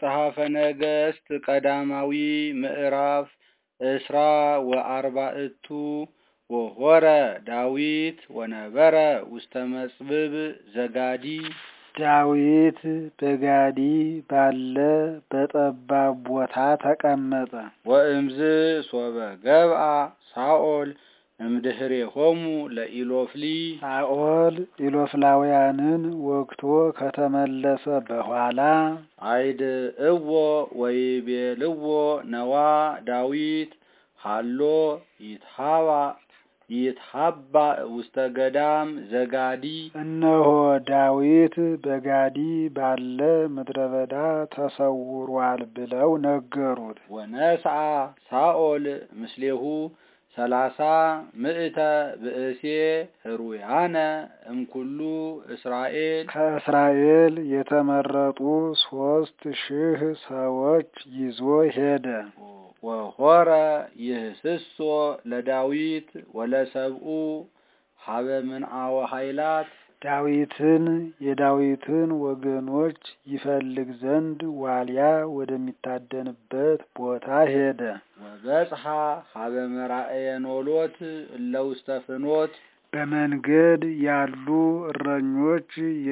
መጽሐፈ ነገሥት ቀዳማዊ ምዕራፍ እስራ ወአርባዕቱ ወሆረ ዳዊት ወነበረ ውስተ መጽብብ ዘጋዲ ዳዊት በጋዲ ባለ በጠባብ ቦታ ተቀመጠ። ወእምዝ ሶበ ገብአ ሳኦል እምድኅሬሆሙ ለኢሎፍሊ ሳኦል ኢሎፍላውያንን ወግቶ ከተመለሰ በኋላ አይድ እዎ ወይቤልዎ ነዋ ዳዊት ሃሎ ይትሃባ ይትሃባ ውስተ ገዳም ዘጋዲ እነሆ ዳዊት በጋዲ ባለ ምድረ በዳ ተሰውሯል ብለው ነገሩት። ወነስአ ሳኦል ምስሌሁ ሰላሳ ምእተ ብእሴ ህሩያነ እምኩሉ እስራኤል ከእስራኤል የተመረጡ ሶስት ሺህ ሰዎች ይዞ ሄደ። ወሆረ ይህስሶ ለዳዊት ወለሰብኡ ሀበ ምንአወ ኃይላት ዳዊትን የዳዊትን ወገኖች ይፈልግ ዘንድ ዋልያ ወደሚታደንበት ቦታ ሄደ። ወበጽሐ ሀበ መራእየ ኖሎት እለ ውስተ ፍኖት በመንገድ ያሉ እረኞች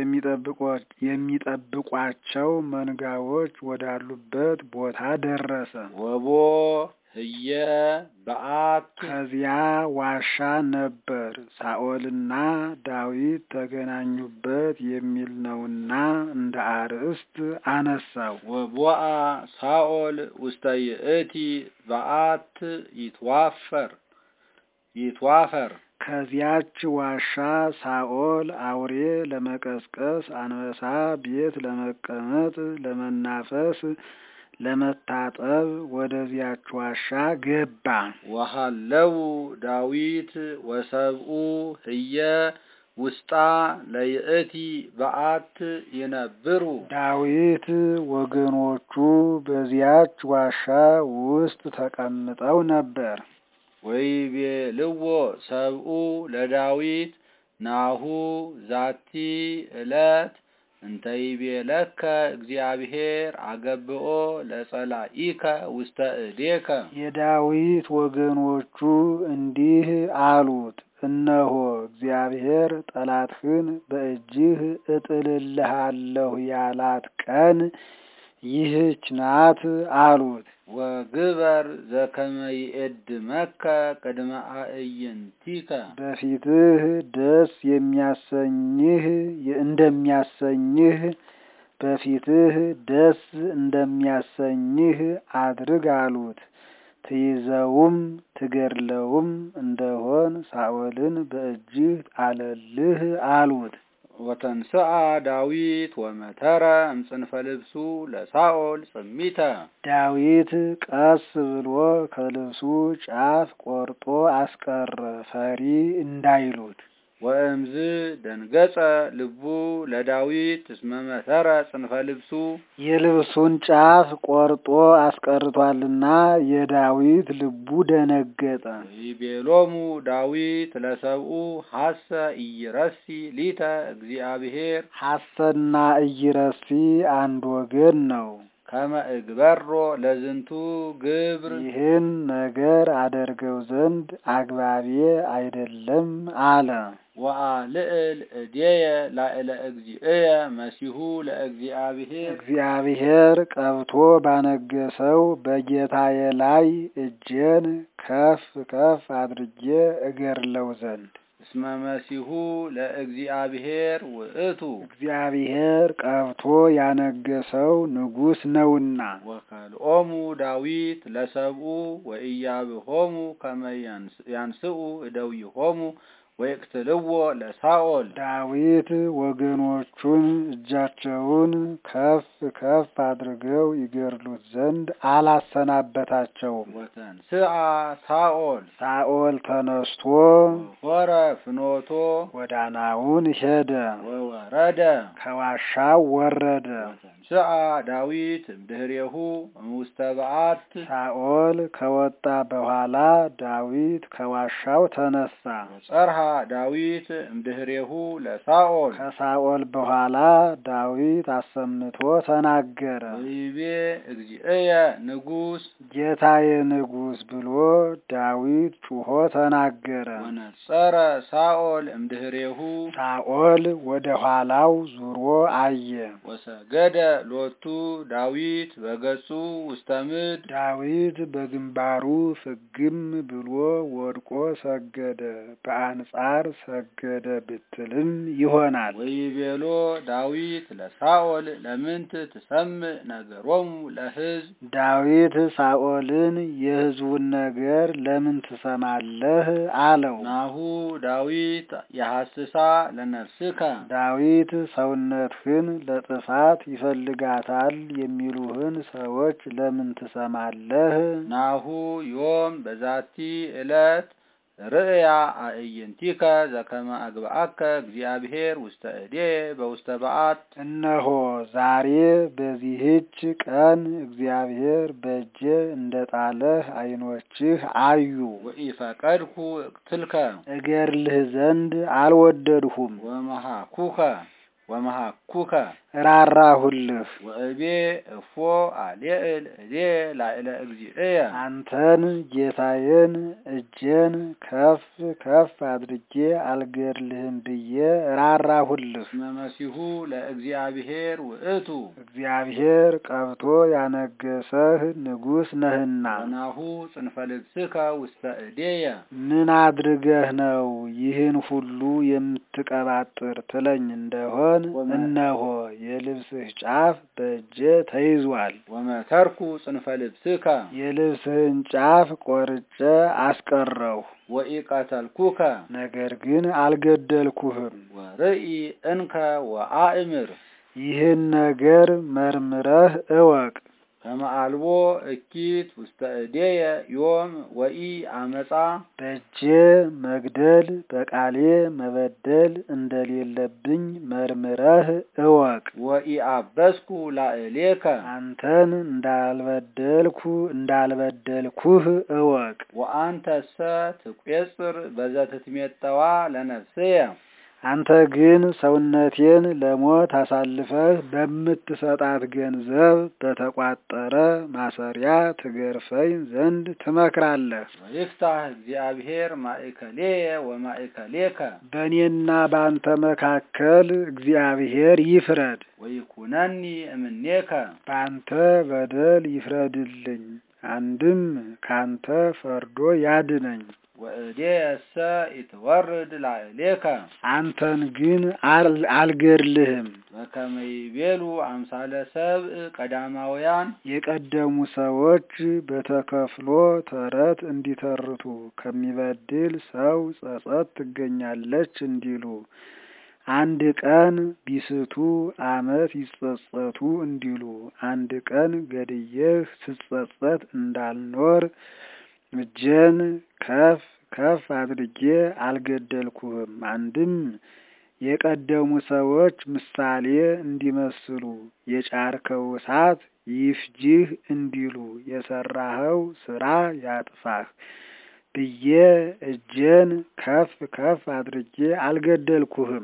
የሚጠብቋቸው መንጋዎች ወዳሉበት ቦታ ደረሰ። ወቦ ህየ በአት ከዚያ ዋሻ ነበር። ሳኦልና ዳዊት ተገናኙበት የሚል ነውና እንደ አርእስት አነሳው። ወቦአ ሳኦል ውስተ ይእቲ በአት ይትዋፈር ይትዋፈር ከዚያች ዋሻ ሳኦል አውሬ ለመቀስቀስ፣ አንበሳ ቤት ለመቀመጥ፣ ለመናፈስ፣ ለመታጠብ ወደዚያች ዋሻ ገባ። ወሃለው ዳዊት ወሰብኡ ህየ ውስጣ ለይእቲ በአት ይነብሩ ዳዊት ወገኖቹ በዚያች ዋሻ ውስጥ ተቀምጠው ነበር። ወይቤልዎ ሰብኡ ለዳዊት ናሁ ዛቲ ዕለት እንተይቤለከ እግዚአብሔር አገብኦ ለጸላኢከ ውስተ እዴከ የዳዊት ወገኖቹ እንዲህ አሉት፣ እነሆ እግዚአብሔር ጠላትህን በእጅህ እጥልልሃለሁ ያላት ቀን ይህች ናት አሉት። ወግበር ዘከመ ይእድመከ ቅድመ አዕይንቲከ በፊትህ ደስ የሚያሰኝህ እንደሚያሰኝህ በፊትህ ደስ እንደሚያሰኝህ አድርግ አሉት። ትይዘውም ትገድለውም እንደሆን ሳኦልን በእጅህ ጣለልህ አሉት። ወተንስአ ዳዊት ወመተረ እምጽንፈ ልብሱ ለሳኦል ጽሚተ ዳዊት ቀስ ብሎ ከልብሱ ጫፍ ቆርጦ አስቀረ፣ ፈሪ እንዳይሉት። ወእምዝ ደንገጸ ልቡ ለዳዊት እስመ መተረ ጽንፈ ልብሱ የልብሱን ጫፍ ቆርጦ አስቀርቷልና የዳዊት ልቡ ደነገጠ። ይቤሎሙ ዳዊት ለሰብኡ ሐሰ ኢይረሲ ሊተ እግዚአብሔር ሐሰና ኢይረሲ አንድ ወገን ነው። ከመ እግበሮ ለዝንቱ ግብር ይህን ነገር አደርገው ዘንድ አግባቤ አይደለም አለ። ወአልዕል እዴየ ላዕለ እግዚእየ መሲሁ ለእግዚአብሔር እግዚአብሔር ቀብቶ ባነገሰው በጌታዬ ላይ እጄን ከፍ ከፍ አድርጌ እገድለው ዘንድ እስመ መሲሁ ለእግዚአብሔር ውእቱ እግዚአብሔር ቀብቶ ያነገሰው ንጉሥ ነውና። ወከልኦሙ ዳዊት ለሰብኡ ወኢያብሆሙ ከመ ያንስኡ እደዊሆሙ ወይቅትልዎ ለሳኦል ዳዊት ወገኖቹን እጃቸውን ከፍ ከፍ አድርገው ይገድሉት ዘንድ አላሰናበታቸውም። ወተንስአ ሳኦል ሳኦል ተነስቶ ሆረ ፍኖቶ ጎዳናውን ሄደ፣ ወወረደ ከዋሻው ወረደ። ወነስአ ዳዊት እምድህሬሁ እምውስተ በዓት ሳኦል ከወጣ በኋላ ዳዊት ከዋሻው ተነሳ። ወጸርሃ ዳዊት እምድህሬሁ ለሳኦል ከሳኦል በኋላ ዳዊት አሰምቶ ተናገረ። ወይቤ እግዚእየ ንጉሥ ጌታዬ ንጉሥ ብሎ ዳዊት ጩሆ ተናገረ። ወነጸረ ሳኦል እምድህሬሁ ሳኦል ወደ ኋላው ዙሮ አየ። ወሰገደ ሎቱ ዳዊት በገጹ ውስተ ምድር ዳዊት በግንባሩ ፍግም ብሎ ወድቆ ሰገደ። በአንጻር ሰገደ ብትልም ይሆናል። ወይቤሎ ዳዊት ለሳኦል ለምንት ትሰምዕ ነገሮሙ ለሕዝብ ዳዊት ሳኦልን የሕዝቡን ነገር ለምን ትሰማለህ? አለው። ናሁ ዳዊት የሐስሳ ለነፍስከ ዳዊት ሰውነትህን ለጥፋት ይፈልጋታል የሚሉህን ሰዎች ለምን ትሰማለህ? ናሁ ዮም በዛቲ ዕለት ርእያ አእይንቲከ ዘከመ አግብአከ እግዚአብሔር ውስተ እዴ በውስተ በዓት እነሆ ዛሬ በዚህች ቀን እግዚአብሔር በእጄ እንደ ጣለህ ዓይኖችህ አዩ። ወኢፈቀድኩ እቅትልከ እገርልህ ዘንድ አልወደድሁም፣ ወመሃኩከ ወመሃኩከ ራራሁልህ። ወእቤ እፎ አልየእል እዴ ላዕለ እግዚእየ አንተን ጌታዬን እጄን ከፍ ከፍ አድርጌ አልገድልህም ብዬ ራራሁልህ። እስመ መሲሁ ለእግዚአብሔር ውእቱ እግዚአብሔር ቀብቶ ያነገሰህ ንጉሥ ነህና ወናሁ ጽንፈ ልብስከ ውስተ እዴየ ምን አድርገህ ነው ይህን ሁሉ የምትቀባጥር ትለኝ እንደሆን እነሆ የልብስህ ጫፍ በእጄ ተይዟል። ወመተርኩ ጽንፈ ልብስከ የልብስህን ጫፍ ቆርጬ አስቀረሁ። ወኢቀተልኩከ ነገር ግን አልገደልኩህም። ወርኢ እንከ ወአእምር ይህን ነገር መርምረህ እወቅ። ከመአልቦ እኪት ውስተ እዴየ ዮም ወኢ አመፃ በእጄ መግደል በቃሌ መበደል እንደሌለብኝ መርምረህ እወቅ። ወኢአበስኩ ላዕሌከ አንተን እንዳልበደልኩ እንዳልበደልኩህ እወቅ። ወአንተሰ ትቈጽር በዘትትሜጠዋ ለነፍስየ አንተ ግን ሰውነቴን ለሞት አሳልፈህ በምትሰጣት ገንዘብ በተቋጠረ ማሰሪያ ትገርፈኝ ዘንድ ትመክራለህ። ወይፍታህ እግዚአብሔር ማእከሌየ ወማእከሌከ በእኔና በአንተ መካከል እግዚአብሔር ይፍረድ፣ ወይኩነኒ እምኔከ በአንተ በደል ይፍረድልኝ፣ አንድም ካንተ ፈርዶ ያድነኝ። ወእዴየሰ ኢትወርድ ላዕሌከ አንተን ግን አል- አልገድልህም። በከመ ይቤሉ አምሳለ ሰብእ ቀዳማውያን የቀደሙ ሰዎች በተከፍሎ ተረት እንዲተርቱ ከሚበድል ሰው ጸጸት ትገኛለች እንዲሉ አንድ ቀን ቢስቱ ዓመት ይጸጸቱ እንዲሉ አንድ ቀን ገድዬህ ስጸጸት እንዳልኖር እጄን ከፍ ከፍ አድርጌ አልገደልኩህም። አንድም የቀደሙ ሰዎች ምሳሌ እንዲመስሉ የጫርከው እሳት ይፍጅህ እንዲሉ የሰራኸው ስራ ያጥፋህ ብዬ እጄን ከፍ ከፍ አድርጌ አልገደልኩህም።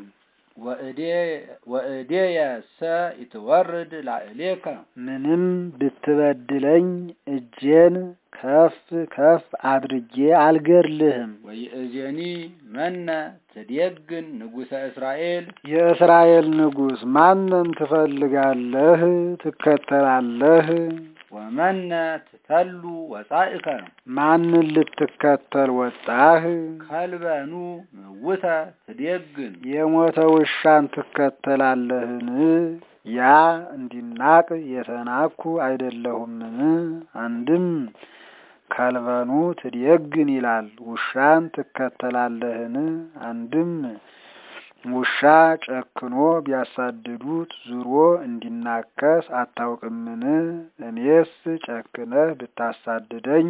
ወእዴየሰ ኢትወርድ ላዕሌከ ምንም ብትበድለኝ እጄን ከፍ ከፍ አድርጌ አልገድልህም። ወይእዜኒ መነ ትዴግን ንጉሠ እስራኤል የእስራኤል ንጉሥ ማንን ትፈልጋለህ ትከተላለህ? ወመነ ትተሉ ወጻእከ ማንን ልትከተል ወጣህ? ከልበኑ ምውተ ትዴግን የሞተ ውሻን ትከተላለህን? ያ እንዲናቅ የተናኩ አይደለሁምን? አንድም ከልበኑ ትዴግን ይላል። ውሻን ትከተላለህን? አንድም ውሻ ጨክኖ ቢያሳድዱት ዙሮ እንዲናከስ አታውቅምን? እኔስ ጨክነህ ብታሳድደኝ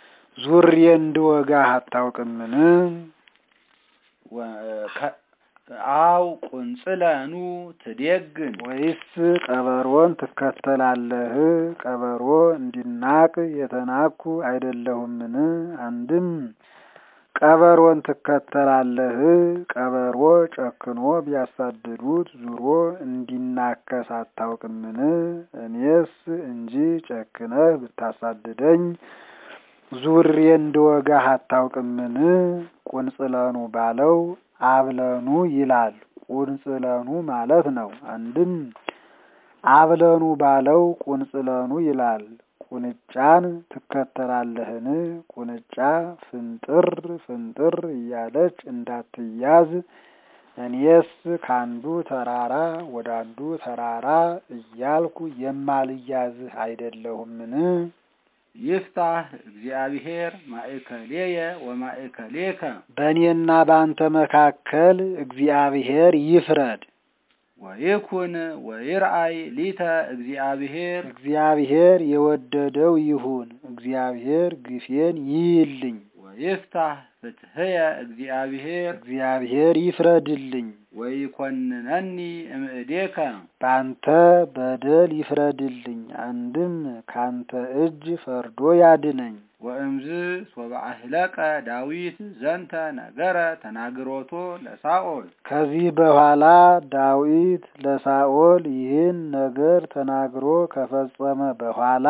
ዙሬ እንድወጋህ አታውቅምን? አው ቁንጽለኑ ትዴግን ወይስ ቀበሮን ትከተላለህ? ቀበሮ እንዲናቅ የተናኩ አይደለሁምን? አንድም ቀበሮን ትከተላለህ? ቀበሮ ጨክኖ ቢያሳድዱት ዙሮ እንዲናከስ አታውቅምን? እኔስ እንጂ ጨክነህ ብታሳድደኝ ዙሬ እንደወጋህ አታውቅምን? ቁንጽለኑ ባለው አብለኑ ይላል። ቁንጽለኑ ማለት ነው። አንድም አብለኑ ባለው ቁንጽለኑ ይላል። ቁንጫን ትከተላለህን? ቁንጫ ፍንጥር ፍንጥር እያለች እንዳትያዝ እኔስ ከአንዱ ተራራ ወደ አንዱ ተራራ እያልኩ የማልያዝህ አይደለሁምን? ይፍታህ እግዚአብሔር ማእከሌየ ወማእከሌከ በእኔና በአንተ መካከል እግዚአብሔር ይፍረድ። ወይኩን ወይርአይ ሊተ እግዚአብሔር እግዚአብሔር የወደደው ይሁን። እግዚአብሔር ግፌን ይይልኝ። ወይፍታህ ፍትሕየ እግዚአብሔር እግዚአብሔር ይፍረድልኝ። ወይኮንነኒ እምእዴከ በአንተ በደል ይፍረድልኝ። አንድም ካንተ እጅ ፈርዶ ያድነኝ። ወእምዝ ሶበ አህለቀ ዳዊት ዘንተ ነገረ ተናግሮቶ ለሳኦል ከዚህ በኋላ ዳዊት ለሳኦል ይህን ነገር ተናግሮ ከፈጸመ በኋላ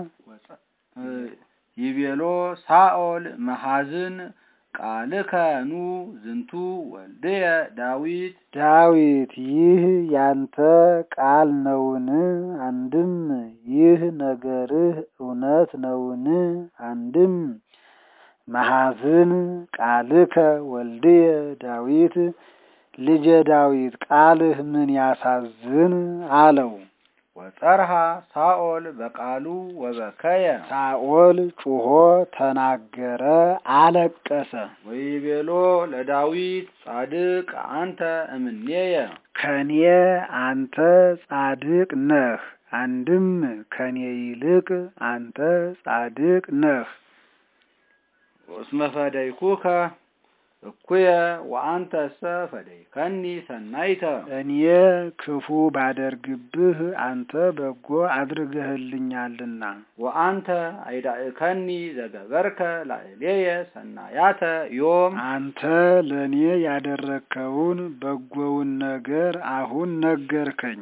ይቤሎ ሳኦል መሐዝን ቃልከ ኑ ዝንቱ ወልድየ ዳዊት ዳዊት ይህ ያንተ ቃል ነውን? አንድም ይህ ነገርህ እውነት ነውን? አንድም መሐዝን ቃልከ ወልድየ ዳዊት ልጄ ዳዊት ቃልህ ምን ያሳዝን አለው። ወጸርሃ ሳኦል በቃሉ ወበከየ ሳኦል ጩሆ ተናገረ፣ አለቀሰ። ወይቤሎ ለዳዊት ጻድቅ አንተ እምኔየ ከኔ አንተ ጻድቅ ነህ። አንድም ከኔ ይልቅ አንተ ጻድቅ ነህ። እስመ ፈደይኩከ እኩየ ወአንተሰ ፈደይከኒ ሰናይተ እኔ ክፉ ባደርግብህ አንተ በጎ አድርገህልኛልና። ወአንተ አይዳእከኒ ዘገበርከ ላዕሌየ ሰናያተ ዮም አንተ ለእኔ ያደረግከውን በጎውን ነገር አሁን ነገርከኝ።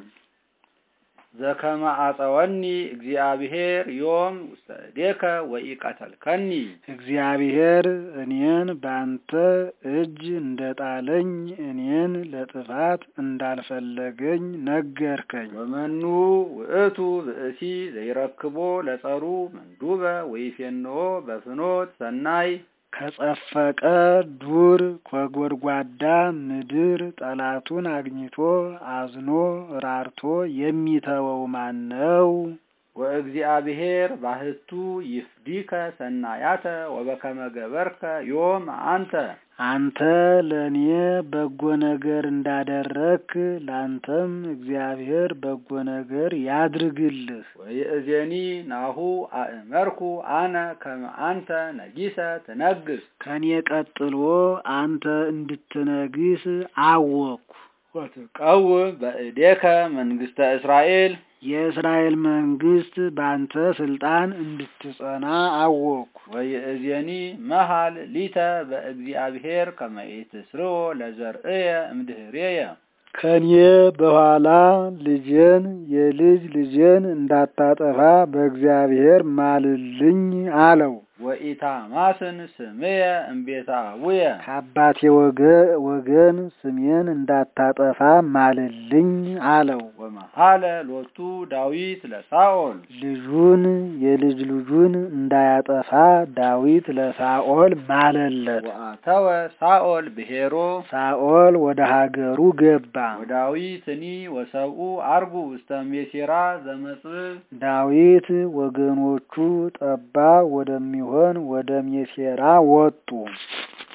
ዘከመ አጸወኒ እግዚአብሔር ዮም ውስተ እዴከ ወኢቀተልከኒ እግዚአብሔር እኔን በአንተ እጅ እንደጣለኝ እኔን ለጥፋት እንዳልፈለገኝ ነገርከኝ። ወመኑ ውእቱ ብእሲ ዘይረክቦ ለጸሩ መንዱበ ወይፌንኦ በፍኖት ሰናይ ከጸፈቀ ዱር ከጎድጓዳ ምድር ጠላቱን አግኝቶ አዝኖ ራርቶ የሚተወው ማን ነው? ወእግዚአብሔር ባህቱ ይፍዲከ ሰናያተ ወበከመ ገበርከ ዮም አንተ አንተ ለእኔ በጎ ነገር እንዳደረክ ለአንተም እግዚአብሔር በጎ ነገር ያድርግልህ። ወይእዜኒ ናሁ አእመርኩ አነ ከመ አንተ ነጊሰ ትነግስ ከኔ ቀጥሎ አንተ እንድትነግስ አወቅኩ። ወትቀውም በእዴከ መንግስተ እስራኤል የእስራኤል መንግስት በአንተ ስልጣን እንድትጸና አወቅኩ። ወይእዜኒ መሃል ሊተ በእግዚአብሔር ከመ ኢትስርዎ ለዘርእየ እምድህሬየ ከኔ በኋላ ልጄን የልጅ ልጄን እንዳታጠፋ በእግዚአብሔር ማልልኝ አለው። ወኢታማስን ስምየ እምቤተ አቡየ ከአባቴ ወገን ስሜን እንዳታጠፋ ማልልኝ አለው። ወመሃለ ሎቱ ዳዊት ለሳኦል ልጁን የልጅ ልጁን እንዳያጠፋ ዳዊት ለሳኦል ማለለት። ወአተወ ሳኦል ብሔሮ ሳኦል ወደ ሀገሩ ገባ። ወዳዊትኒ ወሰብኡ አርጉ ውስተ ሜሴራ ዘመጽብብ ዳዊት ወገኖቹ ጠባ ወደሚሆን ወደ ሜሴራ ወጡ።